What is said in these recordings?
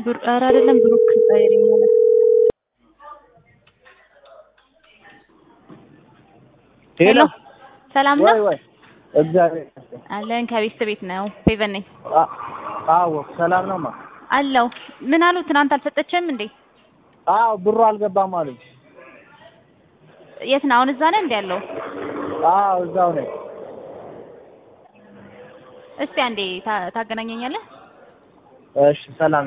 ብሩ- ኧረ አይደለም ብሩክ ጻይሪኝ አለ። ሄሎ ሰላም ነው ወይ ወይ እግዚአብሔር ይመስገን። አለን ከቤት ቤት ነው ፌቨን ነኝ አ- አዎ ሰላም ነው ማ አለው ምን አሉ ትናንት አልሰጠችም እንዴ አዎ ብሩ አልገባም አሉኝ። የት ነው አሁን እዛ ነህ እንዴ ያለው አዎ እዛው ነኝ። እስቲ አንዴ ታ- ታገናኘኛለህ እሺ ሰላም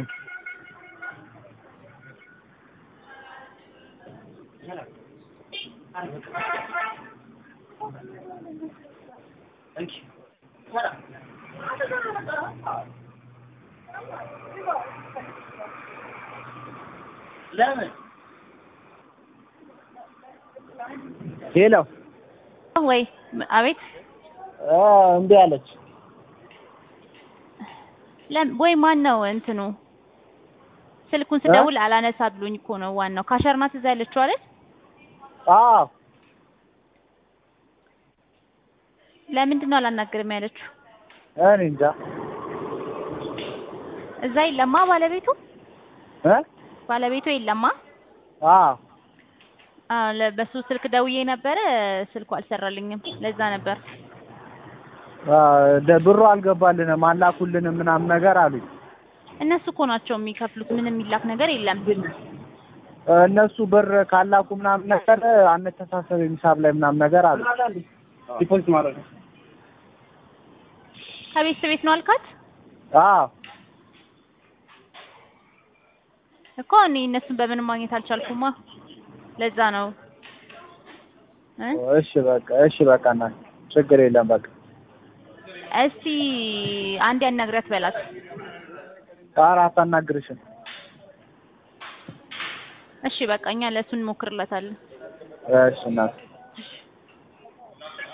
ለምን ሄሎ ወይ አቤት አ እምቢ አለች። ለም ወይ ማን ነው እንትኑ ስልኩን ስደውል አላነሳ ብሎኝ እኮ ነው ዋናው ካሸር ናት እዛ ያለችው አይደል አዎ ለምንድን ነው አላናግርም ያለችው እኔ እንጃ እዛ የለማ ባለቤቱ እ ባለቤቱ የለማ አዎ አ ለ- በሱ ስልክ ደውዬ ነበረ ስልኩ አልሰራልኝም ለዛ ነበር አ ደ- ብሩ አልገባልንም አላኩልንም ምናምን ነገር አሉኝ። እነሱ እኮ ናቸው የሚከፍሉት ምንም የሚላክ ነገር የለም እነሱ ብር ካላኩ ምናምን ነገር አንተሳሰብ ሂሳብ ላይ ምናምን ነገር አሉ። ዲፖዚት ማድረግ ከቤት ቤት ነው አልካት አዎ እኮ እኔ እነሱን በምንም ማግኘት አልቻልኩማ ለዛ ነው እ እሺ በቃ እሺ በቃ እናት ችግር የለም በቃ እስቲ አንድ ያናግሪያት በላት ኧረ አታናግርሽም እሺ በቃ እኛ ለእሱ እንሞክርለታለን እሺ እናት እሺ